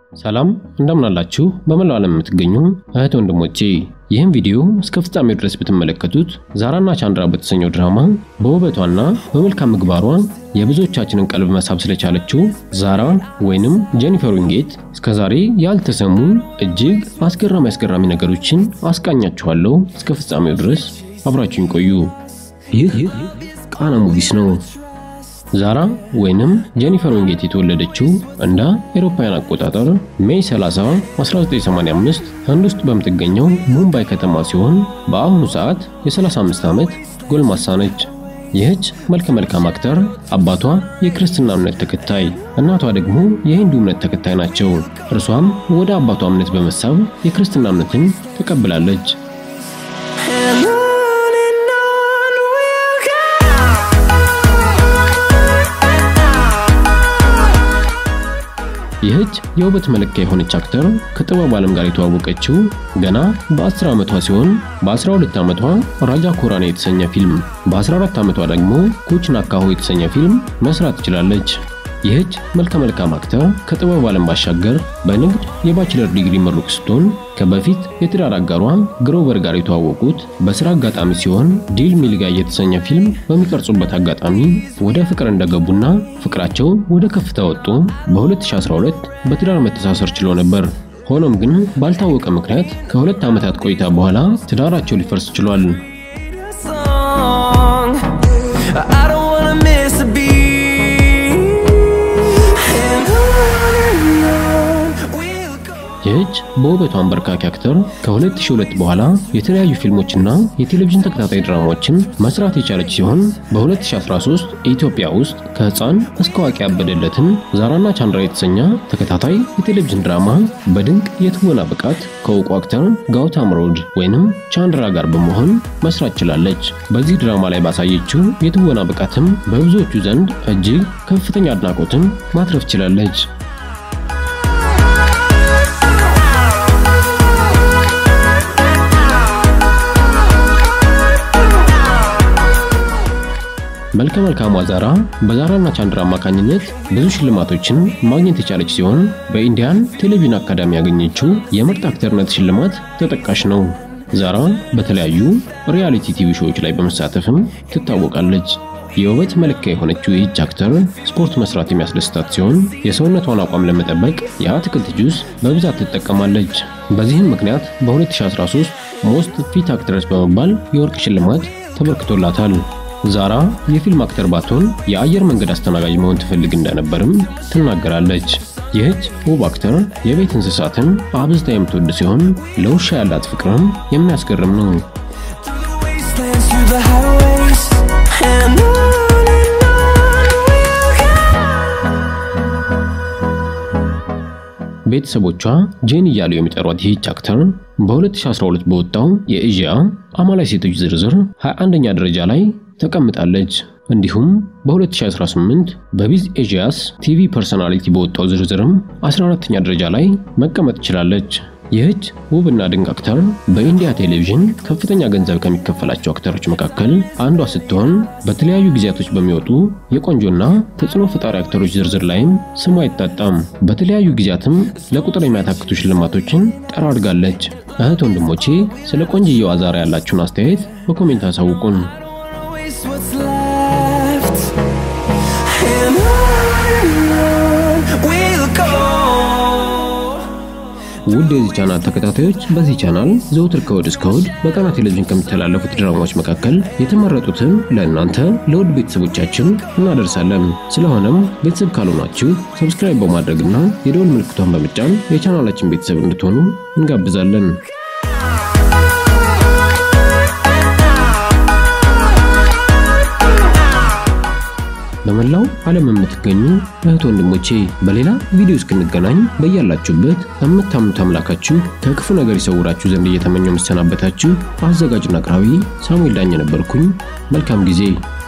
ሰላም እንደምን አላችሁ? በመላው ዓለም የምትገኙ እህት ወንድሞቼ ይህን ቪዲዮ እስከ ፍጻሜው ድረስ ብትመለከቱት ዛራና ቻንድራ በተሰኘው ድራማ በውበቷና በመልካም ምግባሯ የብዙዎቻችንን ቀልብ መሳብ ስለቻለችው ዛራ ወይንም ጄኒፈር ዊንጌት እስከዛሬ ያልተሰሙ እጅግ አስገራሚ አስገራሚ ነገሮችን አስቃኛችኋለሁ። እስከ ፍጻሜው ድረስ አብራችሁን ቆዩ። ይህ ቃና ሙቪስ ነው። ዛራ ወይንም ጄኒፈር ዊንጌት የተወለደችው እንደ አውሮፓውያን አቆጣጠር ሜይ 30 1985 ህንድ ውስጥ በምትገኘው ሙምባይ ከተማ ሲሆን በአሁኑ ሰዓት የ35 ዓመት ጎልማሳ ነች። ይህች መልከ መልካም አክተር አባቷ የክርስትና እምነት ተከታይ፣ እናቷ ደግሞ የሂንዱ እምነት ተከታይ ናቸው። እርሷም ወደ አባቷ እምነት በመሳብ የክርስትና እምነትን ተቀብላለች። ይህች የውበት መለኪያ የሆነች አክተር ከጥበብ ዓለም ጋር የተዋወቀችው ገና በ10 ዓመቷ ሲሆን በ12 ዓመቷ ራጃ ኮራኔ የተሰኘ ፊልም፣ በ14 ዓመቷ ደግሞ ኩች ናካሆ የተሰኘ ፊልም መስራት ትችላለች። ይህች መልከ መልካም አክተር ከጥበብ ዓለም ባሻገር በንግድ የባችለር ዲግሪ ምሩቅ ስትሆን ከበፊት የትዳር አጋሯ ግሮቨር ጋር የተዋወቁት በስራ አጋጣሚ ሲሆን ዲል ሚልጋ የተሰኘ ፊልም በሚቀርጹበት አጋጣሚ ወደ ፍቅር እንደገቡና ፍቅራቸው ወደ ከፍታ ወጡ በ2012 በትዳር መተሳሰር ችሎ ነበር። ሆኖም ግን ባልታወቀ ምክንያት ከሁለት ዓመታት ቆይታ በኋላ ትዳራቸው ሊፈርስ ችሏል። ይህች በውበቷ አንበርካኪ አክተር ከ2002 በኋላ የተለያዩ ፊልሞችና የቴሌቪዥን ተከታታይ ድራማዎችን መስራት የቻለች ሲሆን በ2013 ኢትዮጵያ ውስጥ ከህፃን እስከ አዋቂ ያበደለትን ዛራና ቻንድራ የተሰኘ ተከታታይ የቴሌቪዥን ድራማ በድንቅ የትወና ብቃት ከእውቁ አክተር ጋውታም ሮድ ወይንም ቻንድራ ጋር በመሆን መስራት ችላለች። በዚህ ድራማ ላይ ባሳየችው የትወና ብቃትም በብዙዎቹ ዘንድ እጅግ ከፍተኛ አድናቆትን ማትረፍ ችላለች። መልከ መልካሟ ዛራ በዛራና ቻንድራ አማካኝነት ብዙ ሽልማቶችን ማግኘት የቻለች ሲሆን በኢንዲያን ቴሌቪዥን አካዳሚ ያገኘችው የምርጥ አክተርነት ሽልማት ተጠቃሽ ነው። ዛራ በተለያዩ ሪያሊቲ ቲቪ ሾዎች ላይ በመሳተፍም ትታወቃለች። የውበት መለኪያ የሆነችው ይህች አክተር ስፖርት መስራት የሚያስደስታት ሲሆን የሰውነቷን አቋም ለመጠበቅ የአትክልት ጁስ በብዛት ትጠቀማለች። በዚህም ምክንያት በ2013 ሞስት ፊት አክትረስ በመባል የወርቅ ሽልማት ተበርክቶላታል። ዛራ የፊልም አክተር ባትሆን የአየር መንገድ አስተናጋጅ መሆን ትፈልግ እንደነበርም ትናገራለች። ይህች ውብ አክተር የቤት እንስሳትን አብዝታ የምትወድ ሲሆን ለውሻ ያላት ፍቅርም የሚያስገርም ነው። ቤተሰቦቿ ጄን እያሉ የሚጠሯት ይህች አክተር በ2012 በወጣው የኤዥያ አማላይ ሴቶች ዝርዝር 21ኛ ደረጃ ላይ ተቀምጣለች። እንዲሁም በ2018 በቢዝ ኤዥያስ ቲቪ ፐርሰናሊቲ በወጣው ዝርዝርም 14ኛ ደረጃ ላይ መቀመጥ ችላለች። ይህች ውብና ድንቅ አክተር በኢንዲያ ቴሌቪዥን ከፍተኛ ገንዘብ ከሚከፈላቸው አክተሮች መካከል አንዷ ስትሆን በተለያዩ ጊዜያቶች በሚወጡ የቆንጆና ተጽዕኖ ፈጣሪ አክተሮች ዝርዝር ላይም ስሟ አይታጣም። በተለያዩ ጊዜያትም ለቁጥር የሚያታክቱ ሽልማቶችን ጠራርጋለች። እህት ወንድሞቼ ስለ ቆንጅየዋ ዛራ ያላችሁን አስተያየት በኮሜንት አሳውቁን። ውድ የዚህ ቻናል ተከታታዮች በዚህ ቻናል ዘውትር ከእሁድ እስከ እሁድ በቃና ቴሌቪዥን ከሚተላለፉት ድራማዎች መካከል የተመረጡትን ለእናንተ ለውድ ቤተሰቦቻችን እናደርሳለን። ስለሆነም ቤተሰብ ካልሆናችሁ ሰብስክራይብ በማድረግና የደወል ምልክቷን በመጫን የቻናላችን ቤተሰብ እንድትሆኑ እንጋብዛለን። በመላው ዓለም የምትገኙ እህት ወንድሞቼ በሌላ ቪዲዮ እስክንገናኝ በያላችሁበት የምታምኑት አምላካችሁ ከክፉ ነገር ይሰውራችሁ ዘንድ እየተመኘው የምሰናበታችሁ አዘጋጅና አቅራቢ ሳሙኤል ዳኘ ነበርኩኝ። መልካም ጊዜ